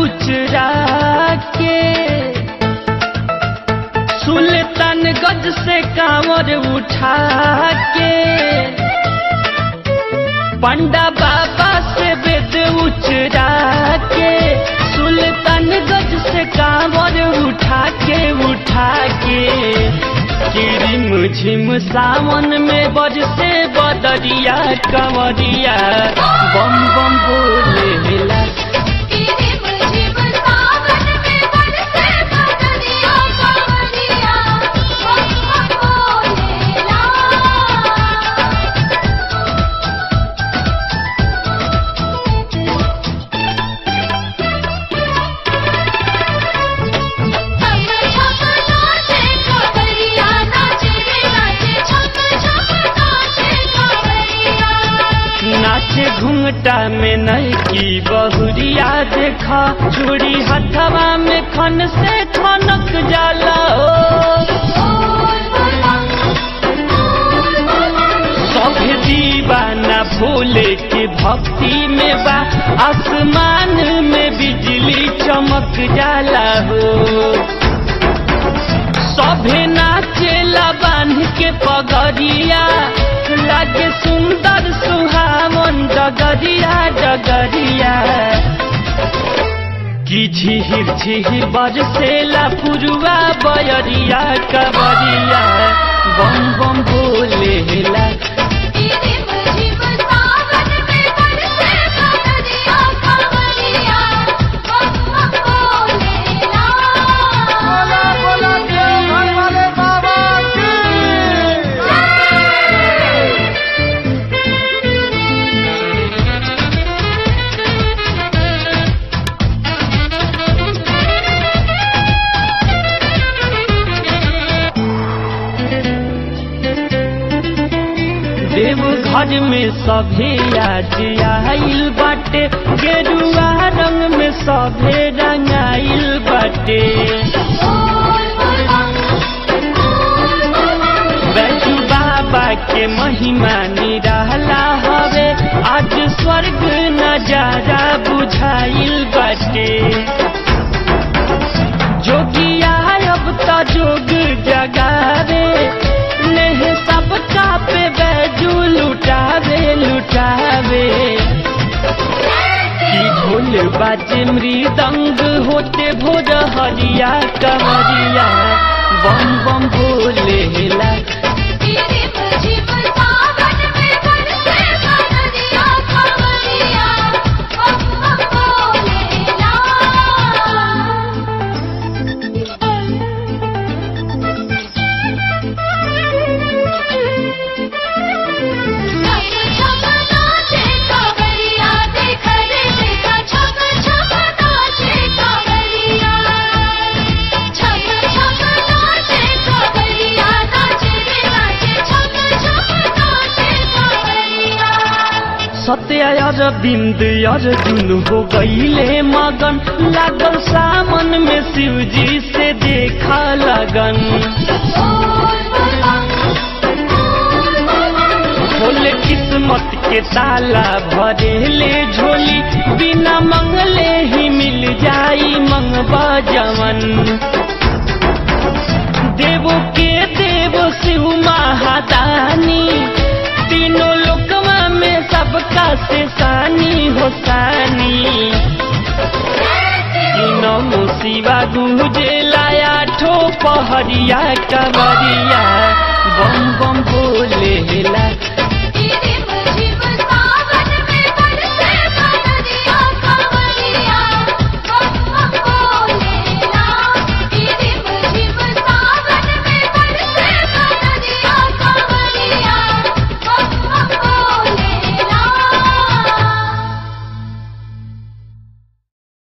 उचरा के सुल्तान गज से कांवर उठा के पंडा बाबा से वेद उचरा के सुल्तान गज से कांवर उठा के उठा के किरिम झिम सावन में बज से बदरिया कंवरिया बम बम बोलेला नाचे घूंघटा में नई की बहुरिया देखा चूड़ी हथवा में खन से खनक जाला ओ सब दीवाना भोले के भक्ति में बा आसमान में बिजली चमक जाला हो सभे नाचेला बांध के पगरिया लागे सुंदर सुहावन डगरिया डगरिया की झिहिर झिहिर बरसेला पुरुआ बयरिया कबरिया बम बम बोलेला बोला बोला देवघर वाले बाबा की देव घर में सभे आज आइल बाटे गेरुआ रंग में सभे रंगाइल बाटे बैजू बाबा के महिमा निराला हवे आज स्वर्ग नजारा बुझाइल बाटे जोगिया अब तो जोग जगावे नेह सबका पे बैजू लुटावे लुटावे की ढोल बाजे मृदंग होते भोर हरिया कमरिया बम बम भोलेला सत्य अरविंद अर्जुन हो गईले मगन लागल सामन में शिवजी से देखा लगन खोले किस्मत के ताला भरेले झोली बिना मंगले ही मिल जाई मंगवा जवन देवो के देव शिव महादानी तीनों लोकवा में सबका से सानी हो सानी तीनों शिवा गुजे लाया ठो पहरिया कमरिया बम बम बोले ला